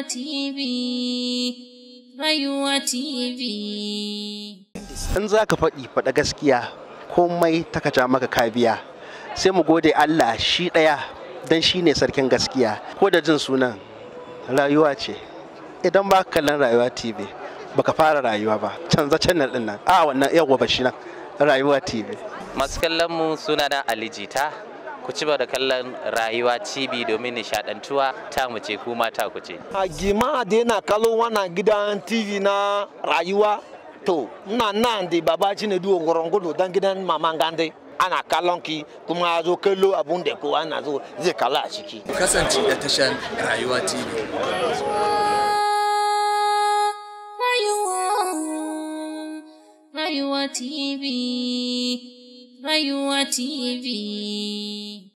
TV, Rayuwa TV. in za ka faɗi faɗa gaskiya komai takaja maka kabiya sai mu gode Allah shi ɗaya don shi ne sarkin gaskiya ko da jin sunan rayuwa ce idan ba ka kallon rayuwa tv baka fara rayuwa ba canza channel ɗin nan a wannan yawa ba shi nan rayuwa tv masu kallon mu suna na alijita ku ci da kallon rayuwa tv domin nishadantuwa ta mu ce kuma ta ku ce a gima da yana kallon wannan gidan tv na rayuwa to ina nan da baba cinedu ngorongoro dan gidan mama gande ana kallon ki kuma ya zo kallo abun da kowa ana zo zai kalla a ciki kasance da tashan rayuwa tv Rayuwa, Rayuwa TV, Rayuwa TV.